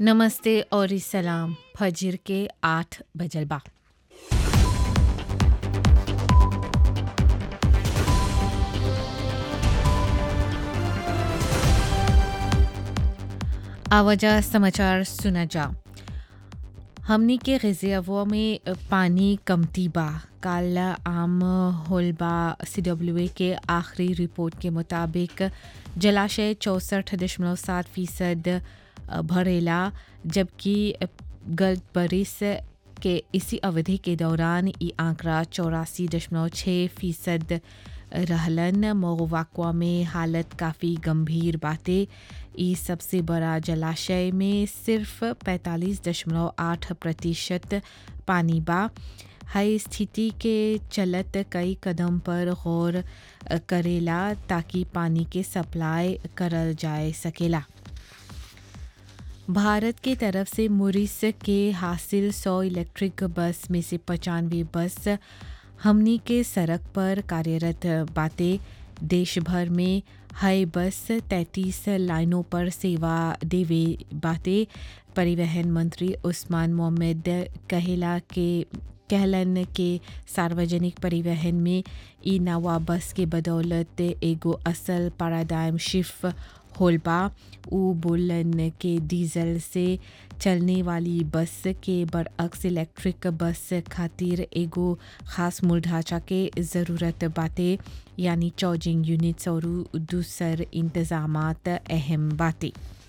नमस्ते और सलाम फजर के आठ बजल बा आवाजा समाचार सुना जा हमनी के रिजर्वो में पानी कमती बा काल आम होलबा सी डब्ल्यू ए के आखिरी रिपोर्ट के मुताबिक जलाशय चौंसठ दशमलव सात फीसद भरेला जबकि गत बरिस के इसी अवधि के दौरान ये आंकड़ा चौरासी दशमलव छः फीसद रहलन मोवाक्वा में हालत काफ़ी गंभीर बातें ई सबसे बड़ा जलाशय में सिर्फ 45 दशमलव आठ प्रतिशत पानी बा हाई स्थिति के चलत कई कदम पर गौर करेला ताकि पानी के सप्लाई करल जाए सकेला भारत के तरफ से मुरिस के हासिल सौ इलेक्ट्रिक बस में से पचानवे बस हमनी के सड़क पर कार्यरत बातें देश भर में हाई बस 33 लाइनों पर सेवा देवे बातें परिवहन मंत्री उस्मान मोहम्मद कहेला के कहलन के सार्वजनिक परिवहन में ई नवा बस के बदौलत एगो असल पैराडाइम शिफ्ट होलबा उ बोलन के डीजल से चलने वाली बस के बरअक्स इलेक्ट्रिक बस खातिर एगो खास मूल ढांचा के ज़रूरत बातें यानी चार्जिंग यूनिट्स और दूसर इंतजाम अहम बातें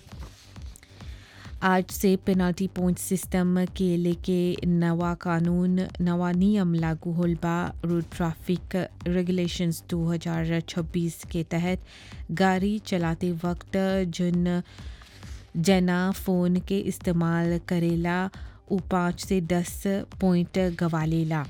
आज से पेनाल्टी पॉइंट सिस्टम के लेके नवा कानून नवा नियम लागू होल बा रोड ट्रैफिक रेगुलेशंस 2026 के तहत गाड़ी चलाते वक्त जिन जना फ़ोन के इस्तेमाल करेला उ पाँच से दस पॉइंट गवा लेला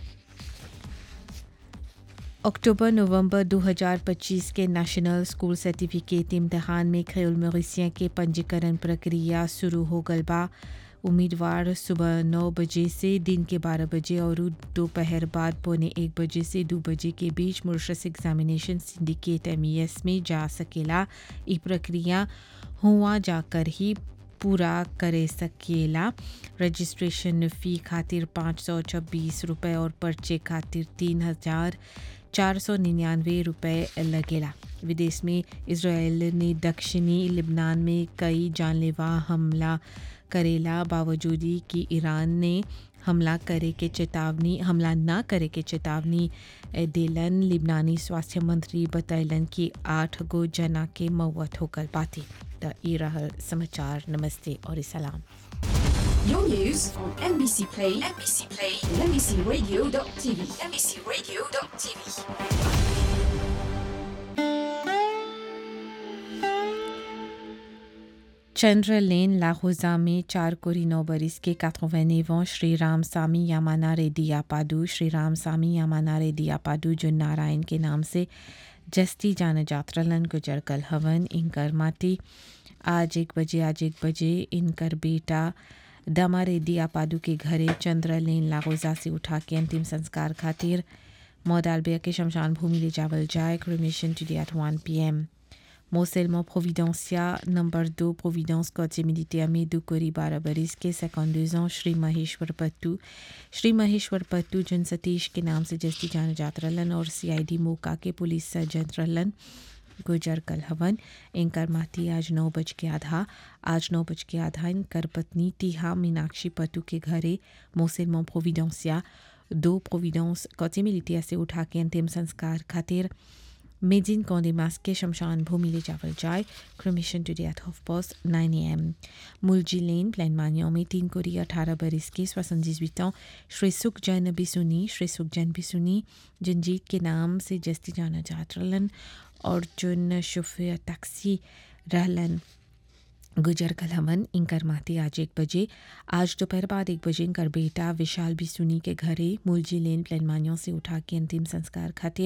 अक्टूबर नवंबर 2025 के नेशनल स्कूल सर्टिफिकेट इम्तहान में खेल मवेशियों के पंजीकरण प्रक्रिया शुरू हो गल बा उम्मीदवार सुबह नौ बजे से दिन के बारह बजे और दोपहर बाद पौने एक बजे से दो बजे के बीच मुर्शस एग्जामिनेशन सिंडिकेट एम में जा सकेला ये प्रक्रिया हुआ जाकर ही पूरा करे सकेला रजिस्ट्रेशन फ़ी खातिर पाँच सौ छब्बीस रुपये और पर्चे खातिर तीन हज़ार चार सौ निन्यानवे रुपये लगेला विदेश में इसराइल ने दक्षिणी लिबनान में कई जानलेवा हमला करेला बावजूद कि ईरान ने हमला करे के चेतावनी हमला ना करे के चेतावनी दिलन लिबनानी स्वास्थ्य मंत्री बतैलन कि आठ गो जना के मौत होकर बाती त ई रहल समाचार नमस्ते और सलाम Your news on NBC Play, NBC Play, and NBCRadio.tv, NBCRadio.tv. चंद्र लेन लाहौजा में चार कोरी नौ बरिस के काथोवैनेवों श्री राम सामी यामाना रेड्डी यापाडू श्री राम सामी यामाना रेड्डी यापाडू जो नारायण के नाम से जस्ती जान जात्रलन गुजर कल हवन इनकर माटी आज एक बजे आज एक बजे इनकर बेटा दमा रेड्डी यापाडू के घरे चंद्र लेन लाहौजा से उठा के अंतिम संस्कार खातिर मौदालबिया के शमशान भूमि ले जावल जाए cremation today at one P M Moselmo Providencia, number 2, Providence Côte Militaire Medou Kori Barabaris के 52 ans श्री महेश्वर पत्तू श्री महेश्वर पत्तू जिन सतीश के नाम से जस्ती जाना जात रलन और सीआईडी मोका के पुलिस सर्जन रलन गुजर कल हवन इनकर माती आज नौ बज के आधा आज नौ बज के आधा इनकर पत्नी टीहा मीनाक्षी पत्तू के घरे मोसेलमो प्रोविडेंसिया दो प्रोविडेंस कौचे मिलिटिया से उठा के अंतिम संस्कार खातिर मेजिन कौंडेमास के शमशान भूमि ले जावल जाए cremation today at half past nine A M Mulji lane प्लान मानियों में तीन कोरी अठारह बरिस के सोixante ans श्री सुख जैन बिसुनी श्री सुख जैन बिसुनी जंजीत के नाम से जस्ती जाना जात रहलन और जुन शुफे टैक्सी रहलन गुजर कल हमन इनकर माती आज एक बजे आज दोपहर बाद एक बजे इनकर बेटा विशाल बिसुनी के घरे मुलजी लेन प्लान मानियों से उठा के अंतिम संस्कार खातिर